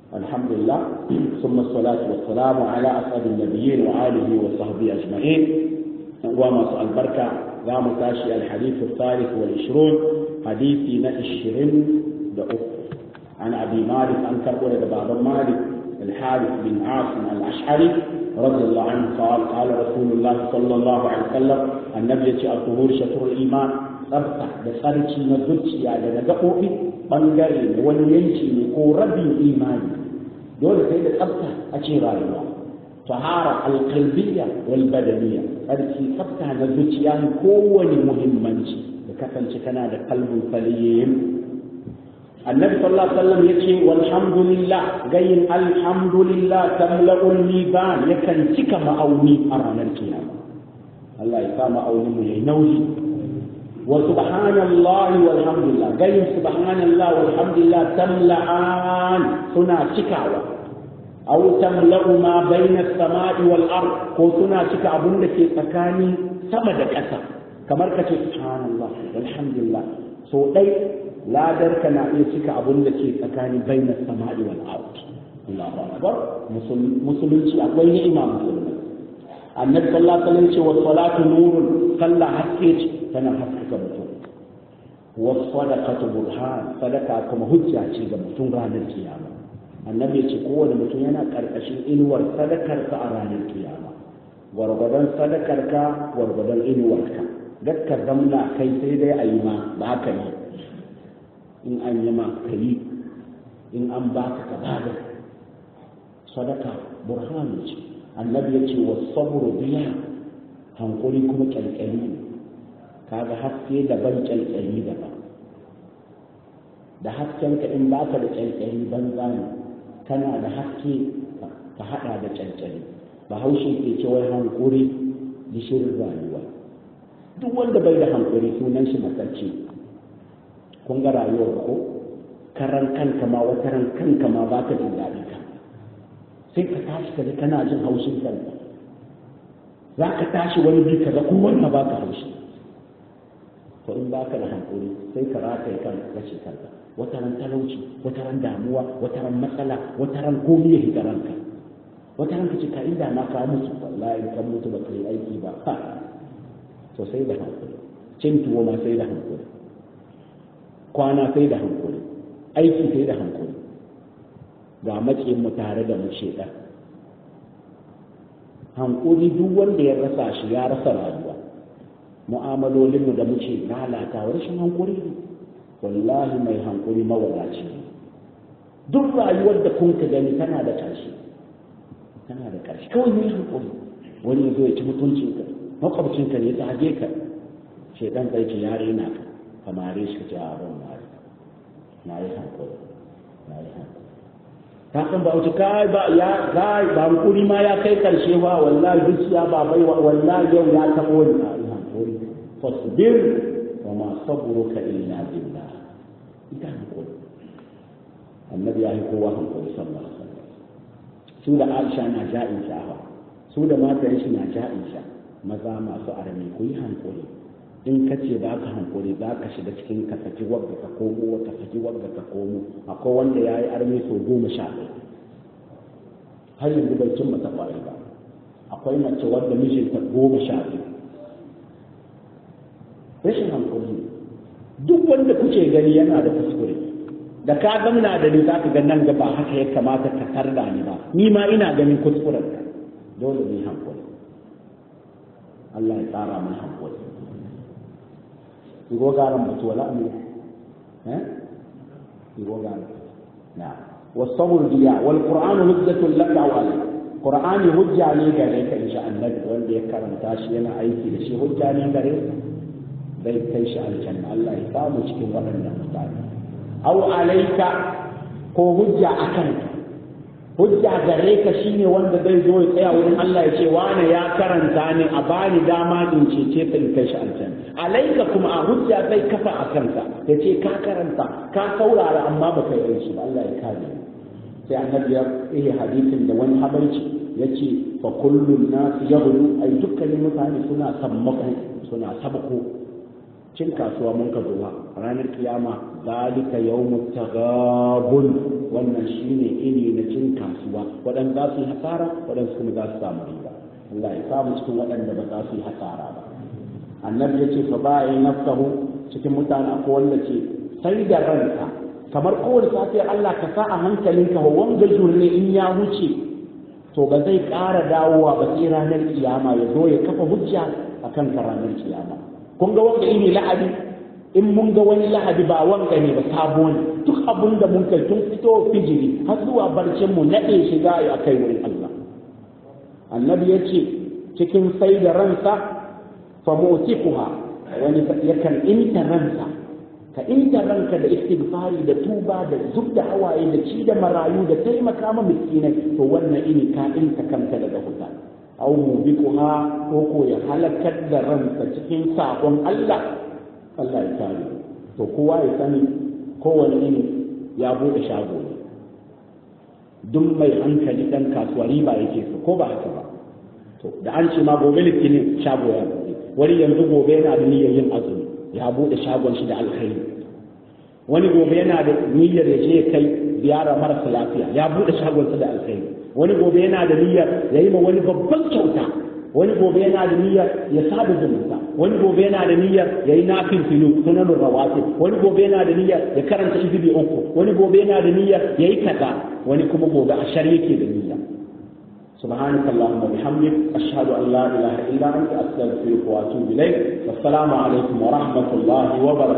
الحمد لله ثم الصلاة والسلام على أسعد النبيين وآله وصحبه أجمعين وما سؤال بركة لا متاشي الحديث الثالث والعشرون حديثي نأشرين دأف عن أبي مالك أن تقول بابا مالك الحارث بن عاصم الأشعري رضي الله عنه قال قال رسول الله صلى الله عليه وسلم النبي الطهور شطر الإيمان tsafta da tsarki na zuciya da na gaɓoɓi ɓangare da wani yanki ne ko rabin imani dole sai da tsafta a ce rayuwa tahara alqalbiyya wal badaniya tsarki tsafta na zuciya ne kowane muhimmanci da kasance kana da kalbin faliyin annabi sallallahu alaihi wasallam yace walhamdulillah gayin alhamdulillah tamla'ul liban yakan cika ma'auni a ranar kiyama Allah ya sa ma'aunin mu yayi nauyi وسبحان الله والحمد لله قال سبحان الله والحمد لله تملأان سنا شكاوة أو تملأ ما بين السماء والأرض كو سنا شكا أبن لك تكاني سمد كسا كما سبحان الله والحمد لله سو دي لا درك نا شكا أبن لك تكاني بين السماء والأرض الله أكبر مسلم شيء أقوي إمام مسلم النبي صلى الله عليه وسلم والصلاة نور صلى حكيت tana haskaka mutum wasu sadaqatu burhan sadaka kuma hujja ce ga mutum ranar kiyama annabi ya ce kowane mutum yana karkashin inuwar sadakarka a ranar kiyama gwargwadon sadakarka gwargwadon inuwarka gaskar zamna kai sai dai a yi ma ba ka yi in an yi ma ka yi in an baka ka bada sadaka burhanu ce annabi ya ce wasu saburu biya hankuri kuma kyalkyali ne kaga haske daban kyalkyali daban da hasken ka in baka da kyalkyali banza ne kana da haske ka hada da kyalkyali bahaushe ke ce wai hankuri gishirin rayuwa duk wanda bai da hankuri sunan shi matsarci kun ga rayuwar ko karan kanka ma wata ran kanka ma baka jin daɗi ka sai ka tashi ka kana jin haushin kanka za ka tashi wani bi ka ga kowanne baka haushi to in baka da hankuri sai ka rataye kan kashe kanka wata ran talauci wata ran damuwa wata ran matsala wata ran komai ya higa ranka wata ran ka ce ka inda na ka mutu wallahi kan mutu ba ka yi aiki ba ha to sai da hankuri cin tuwo ma sai da hankuri kwana sai da hankuri aiki sai da hankuri ga matsayin mu tare da mu sheda hankuri duk wanda ya rasa shi ya rasa rayuwa mu'amalolinmu da muke lalatawa rashin hankuri ne wallahi mai hankuri mawadaci ne duk rayuwar da kun ka gani tana da ƙarshe tana da ƙarshe kawai mai hankuri wani ya zo ya ci mutuncinka makwabcinka ne ta hage ka shaidan zai ce yare na ka kamare shi ka ce a ran mare na yi hankuri na yi hankuri ta san ba wuce kai ba ya kai ba hankuri ma ya kai ƙarshe ba wallahi zuciya ba bai wallahi yau ya taɓa wani hankuri fasbir wa ma sabruka illa billah ita hankuri annabi ya yi kowa hankuri sallallahu alaihi wasallam su da Aisha na ja'in sha'awa su da matayen shi na ja'in sha maza masu arami ku yi hankuri in ka ce ba ka hankuri za ka shiga cikin ka saki wagga ka komo ka saki wagga ka komo akwai wanda ya yi armi sau goma sha ɗaya har yanzu bai cimma ta ƙwarai ba akwai mace wadda mijinta goma sha biyu rashin hankali duk wanda kuke gani yana da kuskure da ka gamna da ni zaka ga nan gaba haka ya kamata ka tarda ni ba ni ma ina ganin kuskuren ka dole ne hankali Allah ya tsara mun hankali igo garan mutu wala ne eh igo garan na wasabur diya wal qur'anu hujjatul laka wa alayk qur'ani hujja ne gare ka insha Allah wanda ya karanta shi yana aiki da shi hujja ne gare ka zai kai shi aljanna Allah ya samu cikin waɗannan mutane aw alaika ko hujja akan hujja gare ka shine wanda zai zo ya tsaya wurin Allah ya ce wani ya karanta ne a bani dama in cece ka in kai shi aljanna alaika kuma a hujja zai kafa a kanka ya ce ka karanta ka saurara amma ba kai aiki ba Allah ya kare sai annabi ya yi hadisin da wani habaici ya ce fa kullun nas yaghlu ai dukkanin mutane suna sammako suna sabko cin kasuwa mun ka zuwa ranar kiyama zalika yawmut taghabun wannan shine ini na cin kasuwa waɗanda za su yi hasara waɗanda kuma za su samu riba Allah ya samu cikin waɗanda ba za su yi hasara ba annabi ya ce fa ba'i nafsahu cikin mutane akwai wanda ce sai da ranka kamar kowace safiyar Allah ka sa a hankalinka wa wanga jurne in ya wuce to ba zai ƙara dawowa ba sai ranar kiyama ya zo ya kafa hujja akan ka ranar kiyama kun ga wanga ini lahadi in mun ga wani lahadi ba wanga ne ba sabo ne duk abin da mun kai tun fito fijiri har zuwa barcin mu naɗe shiga ya kai wurin Allah annabi ya ce cikin sai da ransa fa mutikuha wani yakan inta ransa ka inta ranka da istighfari da tuba da zub da hawaye da ci da marayu da taimaka ma miskinai to wannan ini ka inta kanka daga huta aw mubikuha ko ko ya halakar da ransa cikin sakon Allah Allah ya kare to kowa ya sani kowane ini ya bude shago ne duk mai hankali dan kasuwa riba yake so ko ba haka ba to da an ce ma gobe litinin shago ya bude wani yanzu gobe yana da niyyar yin azumi ya bude shagon shi da alkhairi wani gobe yana da niyyar ya je kai ziyara marasa lafiya ya bude shagon sa da alkhairi wani gobe yana da niyyar ya yi ma wani babban kyauta wani gobe yana da niyyar ya sada zumunta wani gobe yana da niyyar ya yi nafin filu sunan rawatib wani gobe yana da niyyar ya karanta izibi uku wani gobe yana da niyyar ya yi kaza wani kuma gobe a shar yake da niyya سبحانك اللهم وبحمدك أشهد أن لا إله إلا أنت أستغفرك وأتوب إليك والسلام عليكم ورحمة الله وبركاته